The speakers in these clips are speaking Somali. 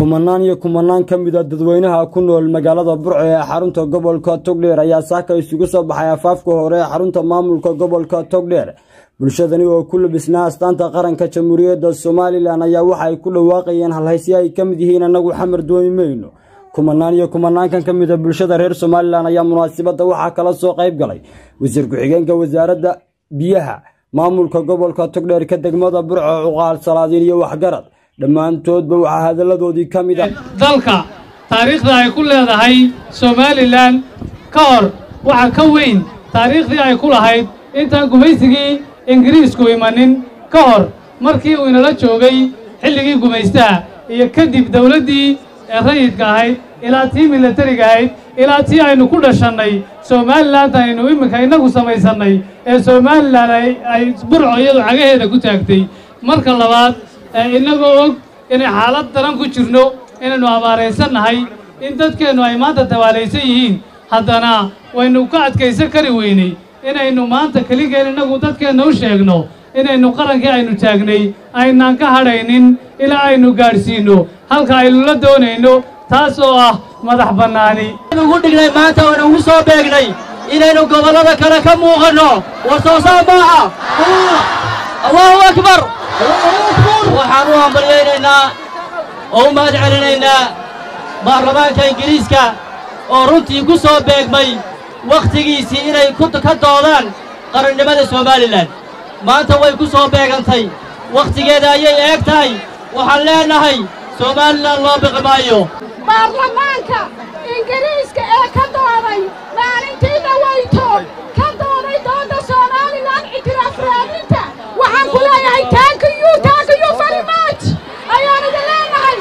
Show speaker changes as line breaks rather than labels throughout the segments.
kumanaan iyo kumanaan ka mid a dadweynaha ku nool magaalada burco ee xarunta gobolka togdheer ayaa saaka isugu soo baxay afaafka hore ee xarunta maamulka gobolka togdheer bulshadani oo ku labisnaa astaanta qaranka jamhuuriyadda somalilan ayaa waxa ay ku dhawaaqayeen halhaysyo ay ka mid yihiin annagu xamar dooni mayno kumanaan iyo kumanaankan ka mid a bulshada reer somalilan ayaa munaasabadda waxaa kala soo qayb galay wasiir ku-xigeenka wasaaradda biyaha maamulka gobolka togdheer ka degmada burco cuqaal salaadiin iyo waxgarad dhammaantoodba waxaa hadalladoodii ka mid ah
dalka taariikhda ay ku leedahay somalilan ka hor waxa ka weyn taariikhdii ay ku lahayd intaan gumaysigii ingiriisku imanin ka hor markii uu inala joogay xilligii gumaystaha iyo kadib dawladdii ee rayidka ahayd ilaa tii milatariga ahayd ilaa tii aynu ku dhashannay somalilantan aynu iminka innagu samaysannay ee somalilan ay burco iyadu cagaheeda ku taagtay marka labaad innagoo og inay xaalad daran ku jirno inaynu abaaraysannahay in dadkeennu ay maanta tabaalaysan yihiin haddana waynu ka adkaysan kari weynay inaynu maanta keligeen innagu dadkeenna u sheegno inaynu qarankii aynu taagnay aynaan ka hadhaynin ilaa aynu gaadhsiinno halka aynu la doonayno taas oo ah madax bannaani
ugu dhignay maanta waynu ugu soo beegnay inaynu gobollada kale ka muuqanno war soo saar maaha allahu akbar waxaan u hambalyaynaynaa oo u mahad celinaynaa baarlamaanka ingiriiska oo runtii ku soo beegmay wakhtigiisii inay ka doodaan qarannimada somalilan maanta way ku soo beegantay wakhtigeeda ayay eeg tahay waxaan leennahay somalilan loo biqi maayo
baarlamaanka ingiriiska ee ka dooday maalintii dhawayto ka dooday doodda somalilan ictiraaf raadinta waxaan ku leeyahay taankiyu taankiyu farimaaj ayaan idin leenahay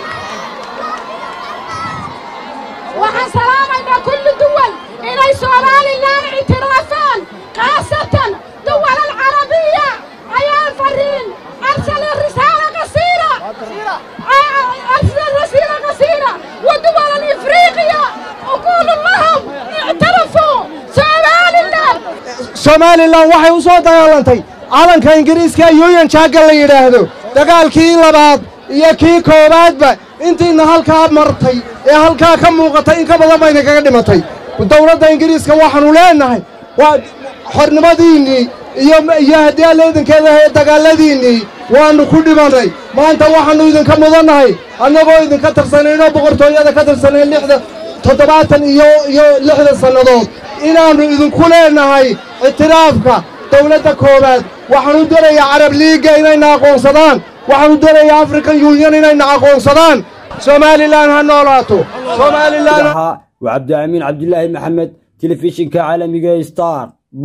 waxaan salaamaynaa kulli duwal inay somalilan ictiraafaan khaasatan duwal alcarabiya ayaan fariin arsala risaala qasiira arsala rasiila qasiira ودول الإفريقيا أقول لهم اعترفوا somalilan
somalilan waxay u soo dagaalantay calanka ingiriiska yuyan jaaga la yidhaahdo dagaalkii labaad iyo kii koowaadba intiina halkaa martay ee halkaa ka muuqatay in ka badan bayna kaga dhimatay dawladda ingiriiska waxaannu leennahay waa xornimadiinnii iyo iyo haddii alla idinkeeda ahaye dagaalladiinnii waannu ku dhimannay maanta waxaannu idinka mudannahay annagoo idinka tirsanayno boqortooyada ka tirsanayn lixda toddobaatan iyo iyo lixda sannadood inaannu idinku leennahay ictiraafka dawladda koowaad waxaanu darayaa carab liigga inayna aqoonsadaan waxaanu darayaa african yunion inayna aqoonsadaan somalilan ha noolaato somalilan
waa cabdiamiin cabdilaahi maxamed telefishinka caalamiga star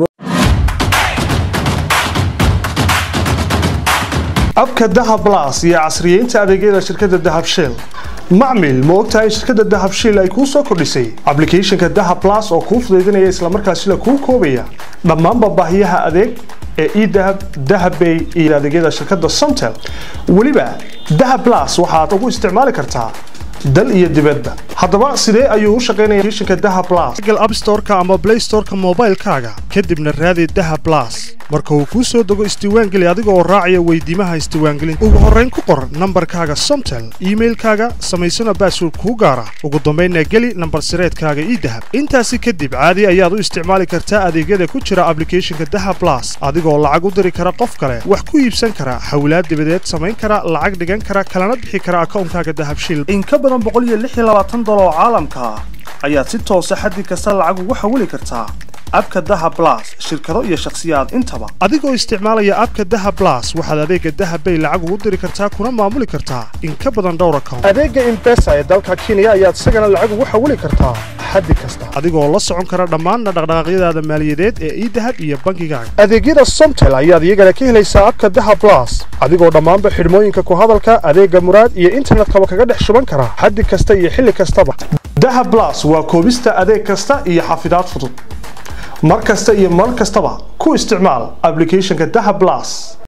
abka dahab las iyo casriyeynta adeegyada shirkadda dahab shell macmil ma ogtahay shirkadda dahab shell ay kuu soo kordhisay ablicathonka dahab las oo kuu fudaydinaya islamarkaasila kuu koobaya dhammaanba baahiyaha adeeg ee edahab dahabbay iyo adeegyada shirkadda somtel weliba dahab las waxaad ugu isticmaali kartaa dal iyo dibadba haddaba sidee ayuu u shaqaynaya applicationka dahab plus google app store-ka ama play store-ka moobaylkaaga kadibna raadi dahab plus marka uu kuu soo dego isdiiwaangeli adiga oo raacaya weydiimaha isdiiwaangelinta ugu horrayn ku qor nambarkaaga somtel iimailkaaga samaysana baasword kuu gaara ugu dambaynna geli nambar sireedkaaga ii dahab intaasi kadib caadi ayaad u isticmaali kartaa adeegyada ku jira ablicathonka dahab plus adigoo lacag u diri kara qof kale wax ku iibsan kara hawlaad dibadeed samayn kara lacag dhigan kara kalana bixi kara akawnkaaga dahabshil oo caalamka ah ayaad si toosa xaddi kasta lacag ugu xawili kartaa abka daha blas shirkado iyo shakhsiyaad intaba adigoo isticmaalaya abka daha blas waxaad adeega dahabbay lacag ugu diri kartaa kuna maamuli kartaa in ka badan dhowr account adeega imbesa ee dalka kenya ayaad isagana lacag ugu xawili kartaa xaddi kasta adigoo la socon kara dhammaanna dhaqdhaqaaqyadaada maaliyadeed ee idahab iyo bankigaaga adeegyada somtel ayaad iyagana ka helaysaa abka daha blas adigoo dhammaanba xidhmooyinka ku hadalka adeega muraad iyo internetkaba kaga dhex shuban kara xaddi kasta iyo xilli kastaba daha blas waa koobista adeeg kasta iyo xafidaad fudud mar kasta iyo mar kastaba ku isticmaal ablicathonka daha blas